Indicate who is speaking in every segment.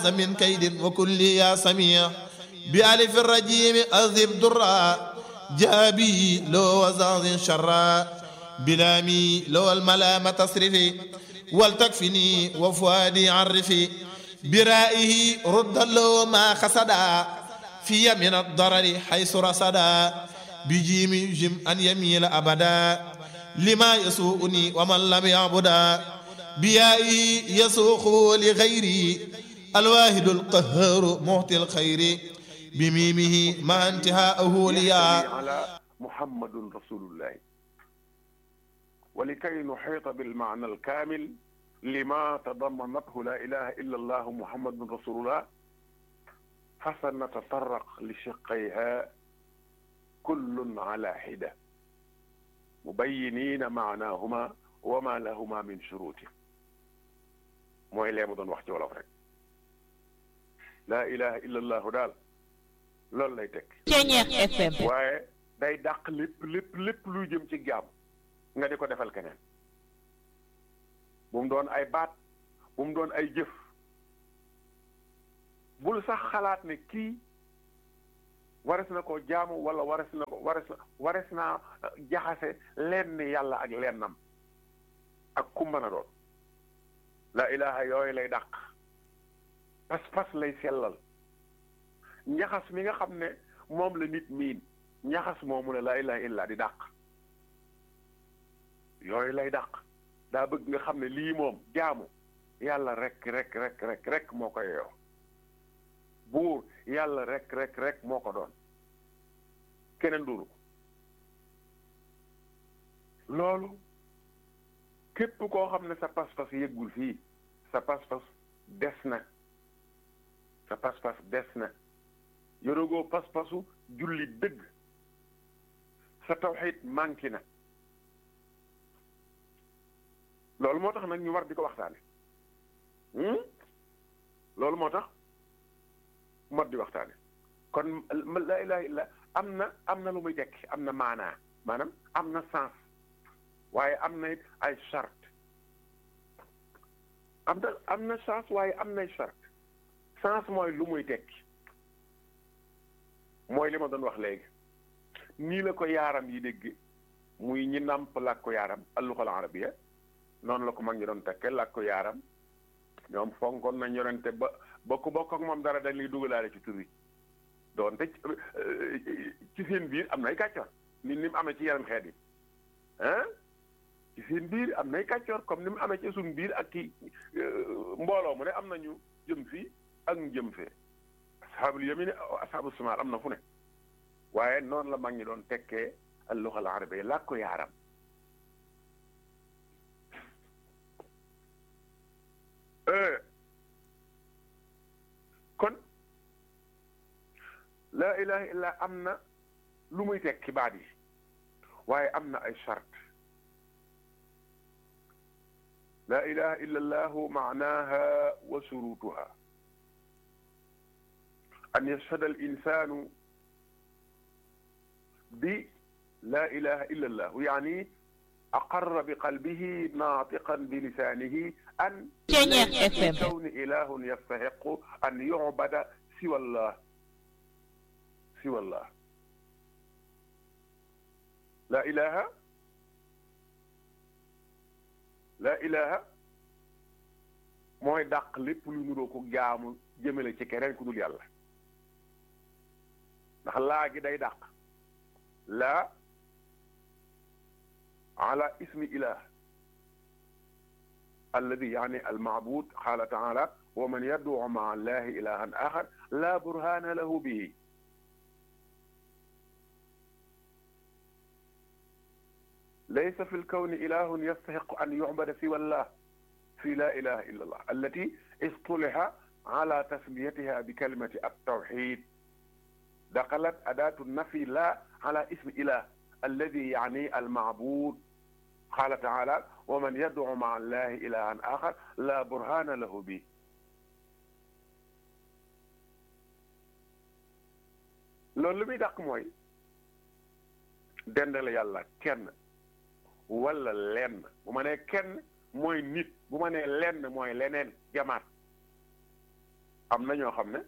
Speaker 1: من كيد وكل يا سميع بألف الرجيم أذب درا جابي لو وزاز شرا بلامي لو الملامة تصرفي ولتكفني وفؤادي عرفي برائه رد له ما خسدا في من الضرر حيث رصدا بجيم جم أن يميل أبدا لما يسوءني ومن لم يعبدا بيائه يسوق لغيري الواحد القهار معطي الخير بميمه ما انتهاءه ليا
Speaker 2: على محمد رسول الله ولكي نحيط بالمعنى الكامل لما تضمنته لا إله إلا الله محمد رسول الله فسنتطرق لشقيها كل على حدة مبينين معناهما وما لهما من شروط mooy lee mu doon wax ci wolof rek laa ilaha illa allahu daal loolu lay teg
Speaker 3: Ceñeex FM
Speaker 2: waaye day dàq lépp lépp lépp luy jëm ci jaam nga di ko defal keneen bu mu doon ay baat bu mu doon ay jëf bul sax xalaat ne kii wares na ko jaamu wala wares na ko wares na wares naa jaxase lenn yàlla ak lennam ak kumba na doon la ilaha yooyu lay dàq pas-pas lay sellal njaxas mi nga xam ne moom la nit miin njaxas moomu la la ilaha illa di dàq yooyu lay dàq daa bëgg nga xam ne lii moom jaamu yàlla rek rek rek rek rek moo ko yeyoo buur yàlla rek rek rek moo ko doon keneen duru loolu képp koo xam ne sa pas-pas yëggul fii sa pas-pas des na sa pas-pas des na yorogoo pas-pasu julli dëgg sa tawxiid manqué na loolu moo tax nag ñu war di ko waxtaane loolu moo tax mot di waxtaane kon la ilaha illa am na am na lu muy tekki am na maanaa maanaam am na sens waaye am na it ay charte am na am na sens waaye am nay charte sens mooy lu muy tekki mooy li ma doon wax léegi nii la ko yaaram yi dégg muy ñi nàmp làkk ko yaaram alluxal arabiya noonu la ko mag ñi doon tekke làkk ko yaaram ñoom fonkoon nañ yorante ba ba ku bokk ak moom dara dañ lay dugalaale ci tur wi doonte ci seen biir am nay kàccoor ni ni mu amee ci yaram xeet yi ah ci seen biir am nay kàccoor comme ni mu amee ci suñ biir ak ki mbooloo mu ne am nañu jëm fii ak ñu jëm fee asxaabul yamin asxaabu simaal am na fu ne waaye noonu la mag ñi doon tekkee al luxa al arabiya làkk ko yaaram kon laa ilaha illa am na lu muy tekki baat yi waaye am na ay charte laa ilaha illa allahu maanaha wa surutuha an yashhada al insanu bi laa ilaha illa allahu yaani أقر بقلبه ناطقا بلسانه أن
Speaker 3: Ceñeex FM
Speaker 2: كون إله يستحق أن يعبد سوى الله سوى الله لا إله لا إله mooy dàq lépp lu nuroo ko jaamu jëmale ci keneen ku dul yàlla ndax laa gi day dàq laa على اسم إله الذي يعني المعبود قال تعالى ومن يدعو مع الله إلها آخر لا برهان له به ليس في الكون إله يستحق أن يعبد سوى الله في لا إله إلا الله التي اصطلح على تسميتها بكلمة التوحيد دخلت أداة النفي لا على اسم إله الذي يعني المعبود قال تعالى ومن يدعو مع الله إلها آخر لا برهان له به loolu lu muy dàq mooy dendale yàlla kenn wala lenn bu ma nee kenn mooy nit bu ma nee lenn mooy leneen jamaat am na ñoo xam ne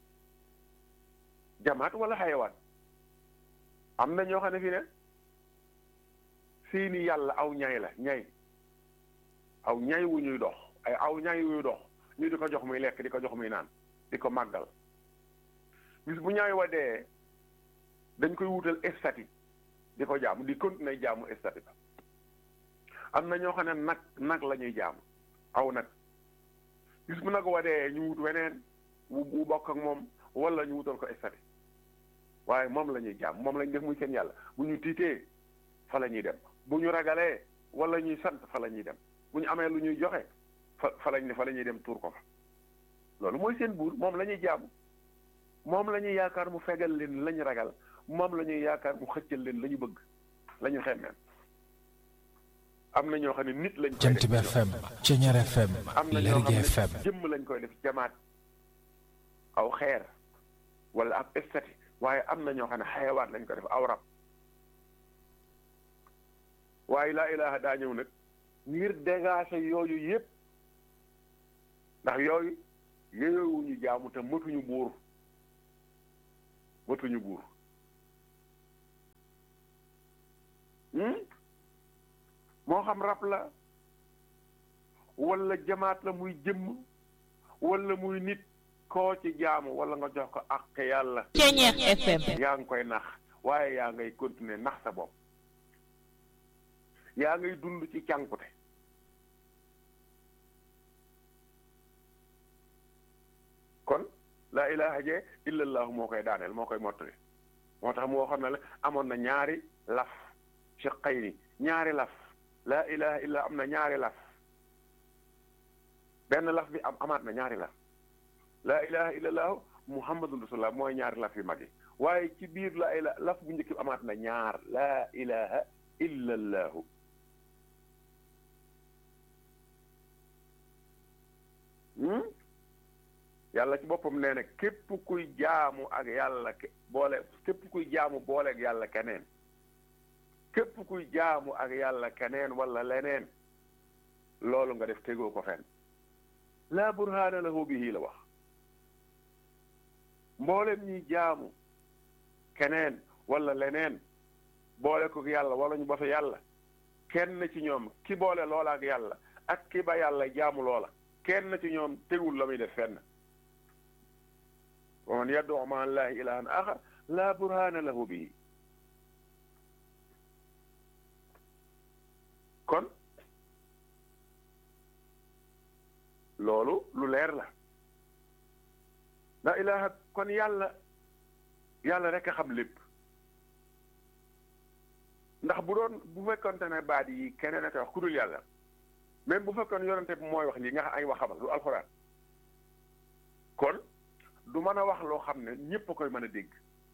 Speaker 2: jamaat wala xayawaan am na ñoo xam ne fii ne seeni yàlla aw ñay la ñay aw ñay wu ñuy dox ay aw ñay wu ñuy dox ñu di ko jox muy lekk di ko jox muy naan di ko màggal bis bu ñaay wa dee dañ koy wutal estati di ko jaamu di continuer jaamu estati ba am na ñoo xam ne nag nag la ñuy jaamu aw nag bis bu nag wa dee ñu wut weneen wu wu bokk ak moom wala ñu wutal ko estati waaye moom la ñuy jaam moom lañ def muy seen yàlla bu ñu tiitee fa la ñuy dem bu ñu ragalee wala ñuy sant fa la ñuy dem bu ñu amee lu ñuy joxe fa fa lañ ne fa la ñuy dem tuur ko fa loolu mooy seen buur moom la ñuy jaamu moom la ñuy yaakaar mu fegal leen la ñu ragal moom la ñuy yaakaar mu xëccal leen la ñu bëgg la ñu xemmeen am na ñoo xam ne nit lañ koy
Speaker 4: Jant bi
Speaker 2: def
Speaker 4: FM Ceñeer FM
Speaker 2: am na ñoo
Speaker 4: Lergui
Speaker 2: xam
Speaker 4: FM
Speaker 2: ne jëmm lañ koy def jamaat aw xeer wala ab estati waaye am na ñoo xam ne xayawaat lañ ko def aw rab waaye laa ilaha daa ñëw nag ngir dégager yooyu yépp ndax yooyu yeyowuñu jaamu te matuñu buur matuñu buur hmm? moo xam rab la wala jamaat la muy jëmm wala muy nit koo ci jaamu wala nga jox ko ak yàlla
Speaker 3: Ceñeer FM
Speaker 2: yaa ngi koy nax waaye yaa ngay continuer nax sa bopp yaa ngay dund ci cànkute kon laa ilaha jee illallahu moo koy daaneel moo koy mottali moo tax mu waxoon na la amoon na ñaari laf shiqayni ñaari laf laa ilaha illa am na ñaari laf benn laf bi am amaat na ñaari laf laa ilaha illallahu muhammadun rasulullah mooy ñaari laf yu mag yi waaye ci biir laa ila laf bu njëkk bi amaat na ñaar laa ilaha illallahu hmm? yàlla ci boppam nee na képp kuy jaamu ak yàlla ke- boole képp kuy jaamu boole ak yàlla keneen képp kuy jaamu ak yàlla keneen wala leneen loolu nga def tegoo ko fenn laa burhaana lahu bihi la wax mboolem ñuy jaamu keneen wala leneen boole ko ak yàlla wala ñu ba fa yàlla kenn ci ñoom ki boole loola ak yàlla ak ki ba yàlla jaamu loola kenn ci ñoom tegul la muy def fenn wa man yad'u ma'a allahi ilahan axar laa burhaana lahu bihi kon loolu lu leer la la ilaha kon yàlla yàlla rek a xam lépp ndax bu doon bu fekkonte ne baat yi keneen a koy wax ku dul yàlla même bu fekkoon yonente bi mooy wax lii nga xam ay waxam lu alxuraan kon du mën a wax loo xam ne ñépp a koy mën a dégg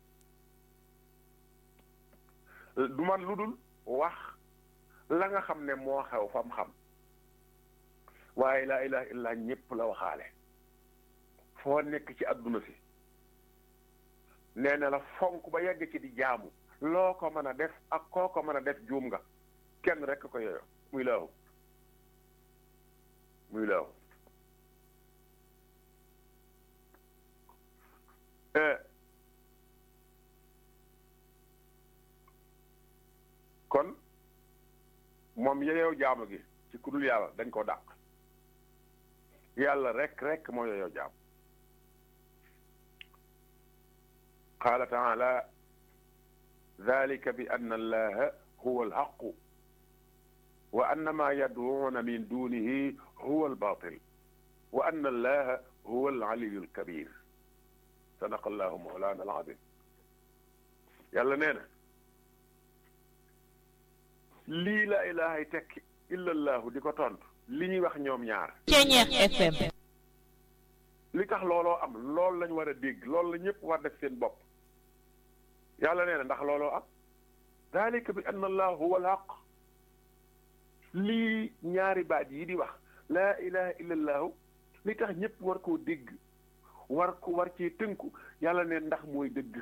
Speaker 2: du man lu dul wax la nga xam ne moo xew fam xam waaye laa ilaha illa ñépp la waxaale foo nekk ci adduna si nee na la fonk ba yegg ci di jaamu loo ko mën a def ak koo ko mën a def juum nga kenn rekk ko yooyo muy laahu muy laahu kon moom yeyow jaamu gi ci ku dul yàlla dañ ko dàq yàlla rek rek moo yeyow jaam qaala taala dalika bi anna allaha huwa alxaqu wa anna ma yad'uuna min dunihi huwa albatil wa anna allaha huwa alaliyu alkabir sadaqa allahu mawlana alazim yàlla nee na lii la ilahay tekki illallahu di ko tontu li ñuy wax ñoom ñaar
Speaker 3: Ceñeer FM
Speaker 2: li tax looloo am loolu lañ war a dégg loolu la ñëpp war def seen bopp yàlla nee na ndax looloo am dalika bi anna allah huwa alhaq lii ñaari baat yi di wax laa ilaha illa allahu li tax ñëpp war koo dégg war ko war cee tënku yàlla ne ndax mooy dëgg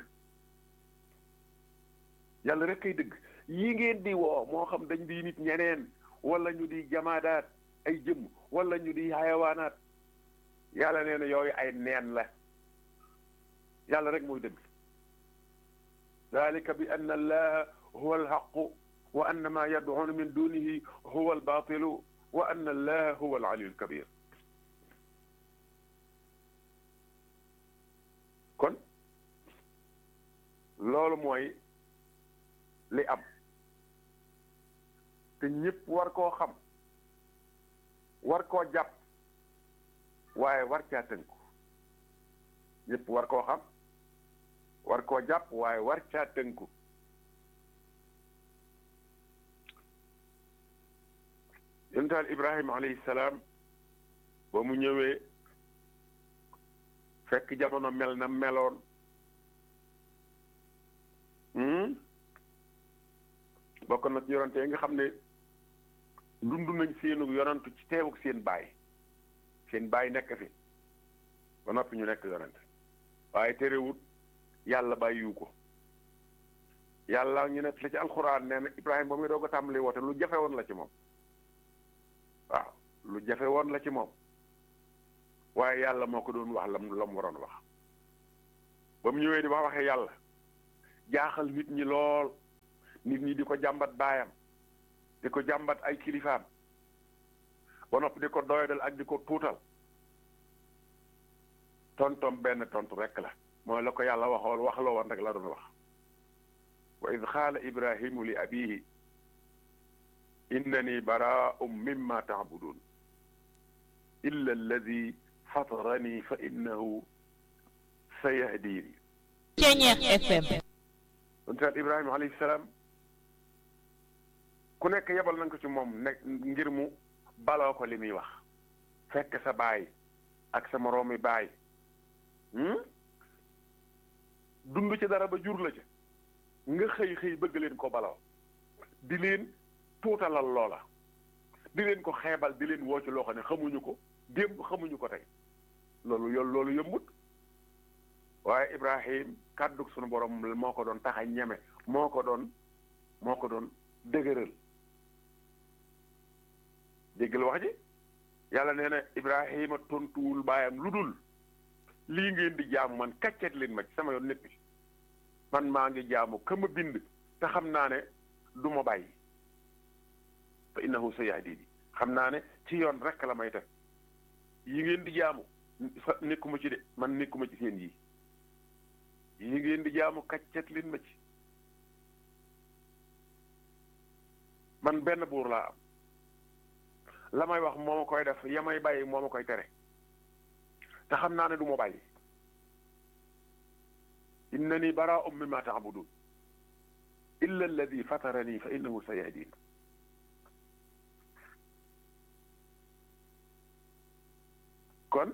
Speaker 2: yàlla rek kay dëgg yi ngeen di woo moo xam dañ di nit ñeneen wala ñu di jamaadaat ay jëm wala ñu di xayawaanaat yàlla nee na yooyu ay neen la yàlla rek mooy dëgg dalika bi anna allaha huwa alxaqu wa anna ma yad'una min dunihi huwa albatilu wa anna allaha huwa alaliyu alkabir kon loolu mooy li am te ñëpp war koo xam war koo jàpp waaye war caa tënku ñëpp war koo xam war koo jàpp waaye war caa tënku yonentaal Ibrahima alayhi salaam ba mu ñëwee fekk jamono mel na meloon bokk na ci yonante yi nga xam ne dund nañ seenu yonantu ci teewuk seen baay seen baay nekk fi ba noppi ñu nekk yonante waaye terewut yàlla bàyyiwu ko yàlla ñu nekk la ci alxuraan nee na Ibrahima ba muy doog a tàmbali woote lu jafe woon la ci moom waaw lu jafe woon la ci moom waaye yàlla moo ko doon wax lam la mu waroon wax ba mu ñëwee di wax waxee yàlla jaaxal nit ñi lool nit ñi di ko jàmbat baayam di ko jàmbat ay kilifaam ba noppi di ko doyadal ak di ko tuutal tontom benn tontu rekk la mooy la ko yàlla waxoon wax la woon rek la doon wax wa id xaala ibrahimu li abihi innani baraa'un mimma taabudun illa alladi fatarani fa innahu sayahdini
Speaker 3: Ceñeex FM
Speaker 2: dontaat ibrahima alayhi salaam ku nekk yebal nañ ko ci moom nekk ngir mu baloo ko li muy wax fekk sa baay ak sa moroomi baay dund ci dara ba jur la ca nga xëy xëy bëgg leen ko baloo di leen tuutalal loola di leen ko xeebal di leen woo ci loo xam ne xamuñu ko démb xamuñu ko tey loolu yoon loolu yëmbut waaye Ibrahim kàddug sunu borom moo ko doon tax a ñeme moo ko doon moo ko doon dëgëral déggal wax ji yàlla nee na Ibrahima tontuwul baayam lu dul lii ngeen di jaamu man kàccet leen ma ci sama yoon nekk man maa ngi jaamu ka ma bind te xam naa ne du ma bàyyi fa innahu sayahdini xam naa ne ci yoon rek la may teg yi ngeen di jaamu fa nekkuma ci de man nekkuma ci seen yi yi ngeen di jaamu kàccet leen ma ci man benn buur laa am la may wax moo ma koy def ya may bàyyi moo ma koy tere te xam naa ne du ma bàyyi innani baraa'un mimma ta'budun illa alladi fatarani fa innahu sayahdin kon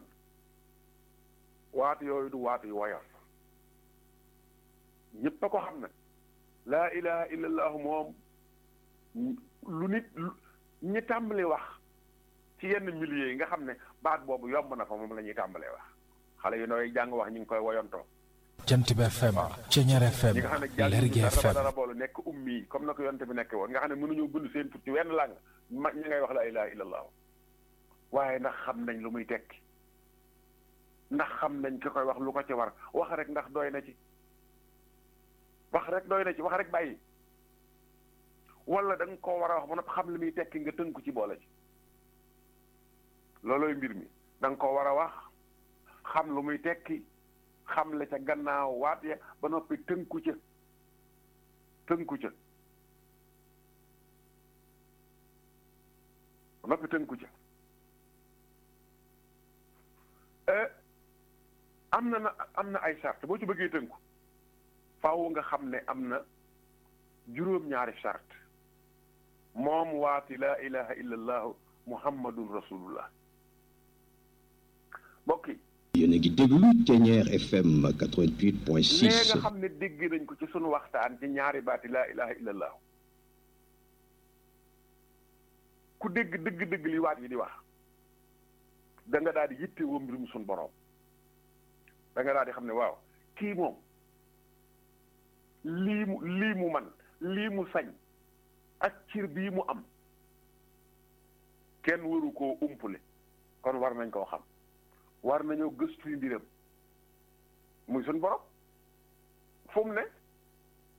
Speaker 2: waatu yooyu du waatu yu woyof ñëpp a ko xam na laa ilaha illa allahu moom lu nit ñi tàmbali wax ci yenn milieu yi nga xam ne baat boobu yomb na fa moom la ñuy tàmbalee wax xale yu nooy jàng wax ñu ngi koy woyontoo
Speaker 4: jant bi FM Ceñeer FM
Speaker 2: ñi nga xam ne jàng
Speaker 4: Lergui
Speaker 2: dara
Speaker 4: FM
Speaker 2: dara boolu nekk ummi comme na ko yonte bi nekke woon nga xam ne mënuñu bind seen tur ci wenn làng mag ñi ngay wax la ilaha illa allahu waaye ndax xam nañ lu muy tekki ndax xam nañ ki koy wax lu ko ci war wax rek ndax doy na ci wax rek doy na ci wax rek bàyyi wala da nga koo war a wax ba noppi xam li muy tekki nga tënku ci boole ci loolooy mbir mi da nga koo war a wax xam lu muy tekki xam la ca gannaaw waat ya ba noppi tënku ca tënku ca ba noppi tënku ca am na na am na ay sart boo ci bëggee tënku faaw nga xam ne am na juróom-ñaari sart moom waati laa ilaha illa allahu muhammadun rasulullah mbokk yi
Speaker 5: yéen a ngi déglu Ceñeer FM
Speaker 2: lee
Speaker 5: 88.6
Speaker 2: nga xam ne dégg nañ ko ci sunu waxtaan ci ñaari baati laa ilaha illa allahu ku dégg dëgg-dëgg li waat yi di wax da nga daal di yitte woo mbirum sunu borom da nga daal di xam ne waaw kii moom lii mu lii mu man lii mu sañ ak cir bii mu am kenn waru koo umpule kon war nañ koo xam war nañoo gëstuy mbiram muy suñ borom fu mu ne